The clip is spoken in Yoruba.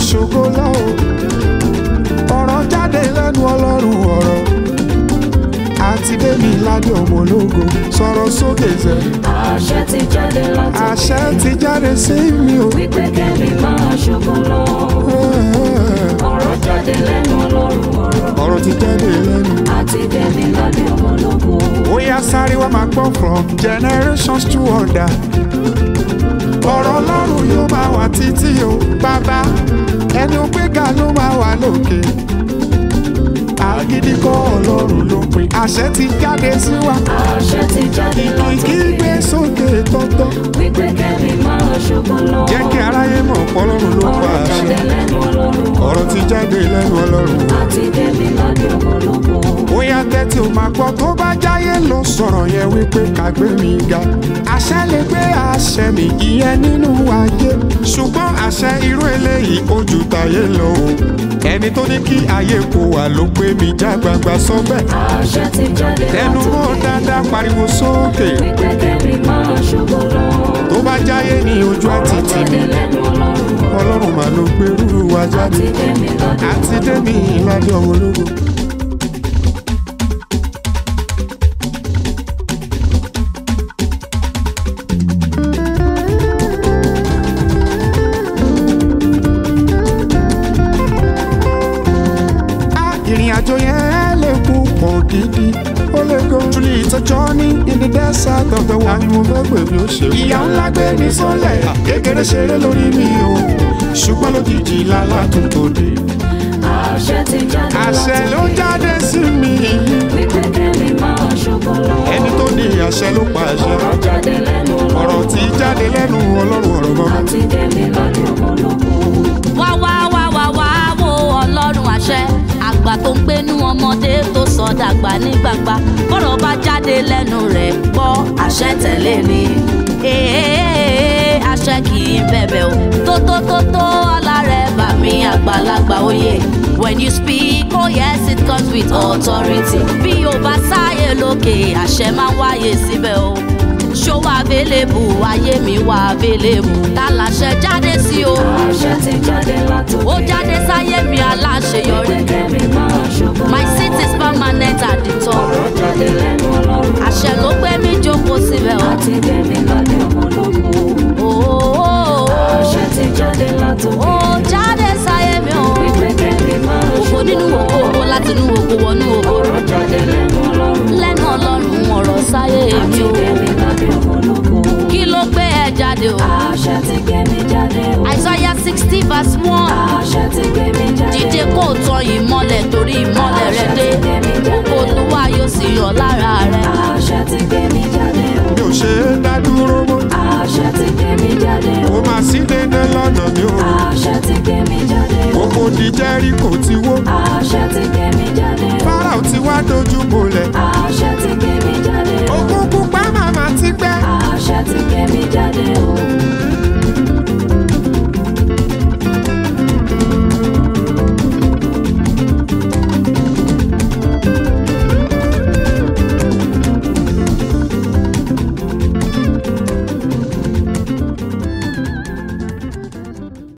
ṣògo lọ́wọ́ ọ̀rọ̀ jáde lẹ́nu ọlọ́run ọ̀rọ̀ àti bẹ́mi ládé ọmọ ológo sọ̀rọ̀ sókè zẹ̀ àṣẹ ti jáde láti àṣẹ ti jáde sí mi o. wípé kẹ́mi máa ṣògo lọ. ọ̀rọ̀ jáde lẹ́nu ọlọ́run ọ̀rọ̀ ọ̀rọ̀ ti jáde lẹ́nu. àti bẹ́mi ládé ọmọ ológo. ó yá sáré wá máa gbọ́ from generations to order. ọ̀rọ̀ ọlọ́run yóò máa wà títí o bàbá ẹni ó gbéga ló máa wà lókè. àgídí kọ́ ọlọ́run ló pin àṣẹ ti jáde sí wa. àṣẹ ti jáde láti kígbe sókè tọ́tọ́. wípé kẹ́mi máa ṣògo lọ. jẹ́ kí aráyé mọ̀ pọ́lọ́run ló pa ọ̀rọ̀ jáde àṣẹ. lẹ́nu ọlọ́run ọ̀rọ̀ ti jáde lẹ́nu ọlọ́run. àti bẹ́mi ládé ọmọ ológo. bóyá tẹ́tí ò máa gbọ́ tó bá jáyé ló sọ̀rọ̀ yẹn wípé ká gbé mi ga. àṣẹ lè gbé àṣẹ mi ìyẹn nínú ayé ṣùgbọ́n àṣẹ irú eléyìí ojú tayé lọ o. ẹni tó ní kí ayé kó wà ló gbé mi já gbangba sọ bẹ́ẹ̀. àṣẹ ti jáde tẹnu láti mọ́ dáadáa pariwo sókè wípé kẹ́mi máa ṣògo lọ. tó bá jáyé ní ojú àti ọ̀rọ̀ tì jáde mí lẹ́nu ọlọ́run ọlọ́run mà ló gbèrú wa jáde àti bẹ́mi ládé àti dẹ́mi ìlàdí ọmọ ológo. Ah, ìrìn àjò yẹn lè púpọ̀ gidi ó lè go truly it's a journey in the desert of the world. àní mo fẹ́ pè mí ó ṣe. ìyá ńlá gbé ní sọ́lẹ̀ kékeré ṣeré lórí mi o ṣùgbọ́n lójijì lálá tún tó dé. àṣẹ ti jáde àṣẹ láti ló jáde sí mi wípé kẹ́mi máa ṣògo lọ. ẹni tó ní àṣẹ ló pa àṣẹ ọ̀rọ̀ jáde lẹ́nu ọ̀rọ̀ ọlọ́run tí jáde lẹ́nu ọlọ́run ọ̀rọ̀ mọ́. àti bẹ́mi ládé ọmọ ológo. wá wá wá wá wá wo ọlọ́run àṣẹ àgbà tó ń gbénú ọmọdé tó sọ dàgbà ní gbangba bọ́rọ̀ bá jáde lẹ́nu rẹ̀ gbọ́ àṣẹ tẹ̀lé ni Èè, àṣẹ kì í bẹ̀bẹ̀ o tó tó tó tó ọlá rẹ̀ bà mí àgbàlagbà oyè when you speak oh yes it comes with authority bí o bá sáyé lókè àṣẹ máa ń wáyé síbẹ̀ o ṣó wà available ayé mi wà available tá láṣẹ jáde sí o àṣẹ ti jáde láti ó jáde sáyé mi aláṣeyọrí wípé kẹ́mi máa ṣògo lọ. my seat is permanent at the top ọ̀rọ̀ jáde lẹ́nu ọlọ́run àṣẹ ló gbé mi jókòó síbẹ̀ o. àti bẹ́mi ládé ọmọ ológo. Ooo, àṣẹ ti jáde láti ó jáde sáyé mi o. wípé kẹ́mi máa ògo ṣògo nínú lọ. ògo ògo láti inú ògo wọnú ògo. ọ̀rọ̀ jáde lẹ́nu ọlọ́run lẹ́nu ọlọ́run ọ̀rọ̀ sáyé mi àti o. bẹ́mi ládé ọmọ ológo. kí ló gbé ẹ jáde o. àṣẹ ti gbé mi jáde o. Isaiah sixty verse one. àṣẹ ti gbé mi jáde dìde kó o tan ìmọ́lẹ̀ torí ìmọ́lẹ̀ rẹ dé. ògo olúwa yóò sì yọ lára rẹ. àṣẹ ti gbé mi jáde o. mi ò ṣe é dá dúró mọ́ àṣẹ ti gbé mi jáde o. kó máa sí dédé lọ́nà mi o àṣẹ ti gbé mi jáde o. gbogbo di jẹ́ríkò ti wó